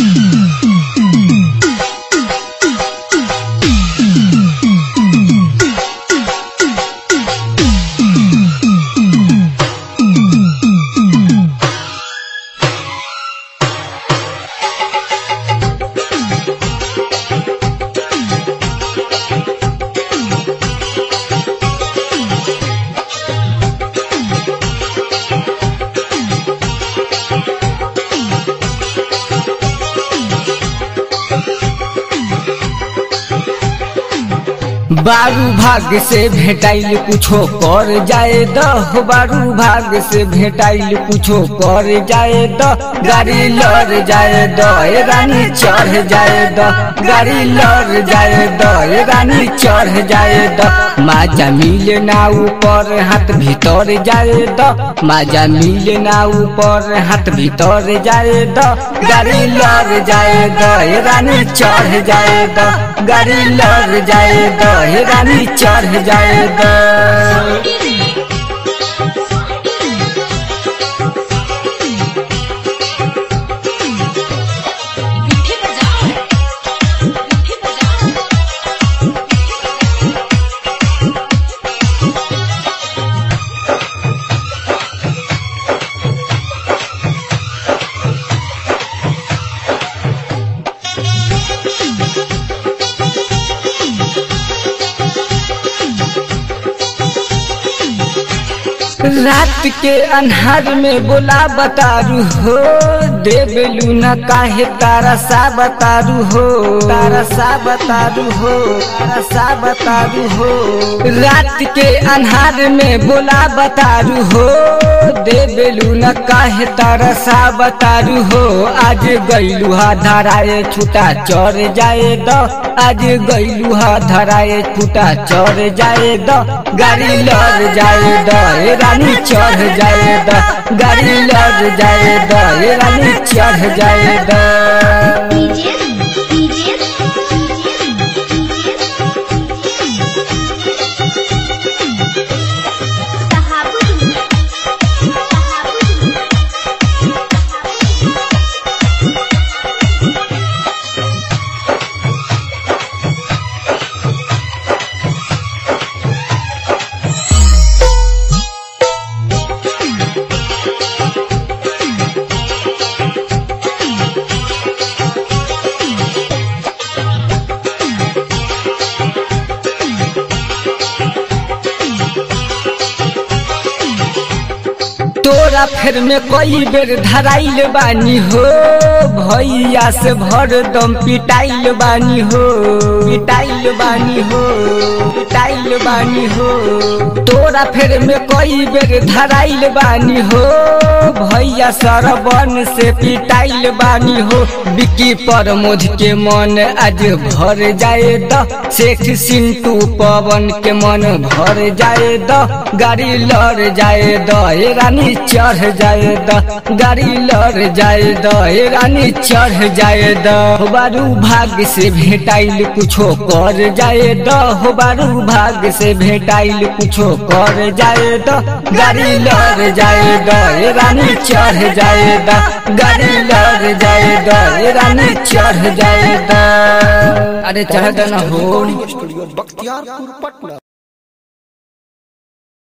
बारू भाग से भेटाइल कुछो कर जाए दह बारू भाग से भेटाइल कुछो कर जाए द गाड़ी लड़ जाए द ए रानी चढ़ जाए द गाड़ी लड़ जाए द ए रानी चढ़ जाए द माजा मिले ना ऊपर हाथ भीतर जाए द माजा मिले ना ऊपर हाथ भीतर जाए द गाड़ी लड़ जाए द ए रानी चढ़ जाए द गाड़ी लड़ जाए द हे रानी चढ़ जाए द विधि बजाओ विधि बजाओ रात के अन्हार में बोला बतारू हो देबेलू न काहे तारा सा बतारू हो तारा सा बतारू हो तारा सा बतारू हो रात के अन्हार में बोला बतारू हो देबेलू न काहे तारा सा बतारू हो आज गईलू हा धराए छूटा चढ़ जाए द आज गईलू हा धराए छूटा चढ़ जाए द गाड़ी लड़ जाए द ए रानी चढ़ जाए द गाड़ी लड़ जाए द ए रानी चढ़ जाए द डीजे डीजे तहाबुद तहाबुद तोरा फेर में कई बेर धराइल बानी हो भैया से भर दम पिटाइल बानी हो पिटाइल बानी हो पिटाइल बानी हो तोरा फेर में कई बेर धराइल बानी हो भैया सरबन से पिटाइल बानी हो बिकी पर मोध के मन आज भर जाए द शेख सिंटू पवन के मन भर जाए द गाड़ी लड़ जाए द ए रानी चढ़ जाए द गाड़ी लड़ जाए द ए रानी चढ़ जाए द हो बारू भाग से भेटाइल कुछो कर जाए द हो बारू भाग से भेटाइल कुछो कर जाए द गाड़ी लड़ जाए द ए रानी चढ़ जाए द गाड़ी लड़ जाए द ए रानी चढ़ जाए द अरे चढ़ न हो स्टूडियो बख्तियारपुर पटना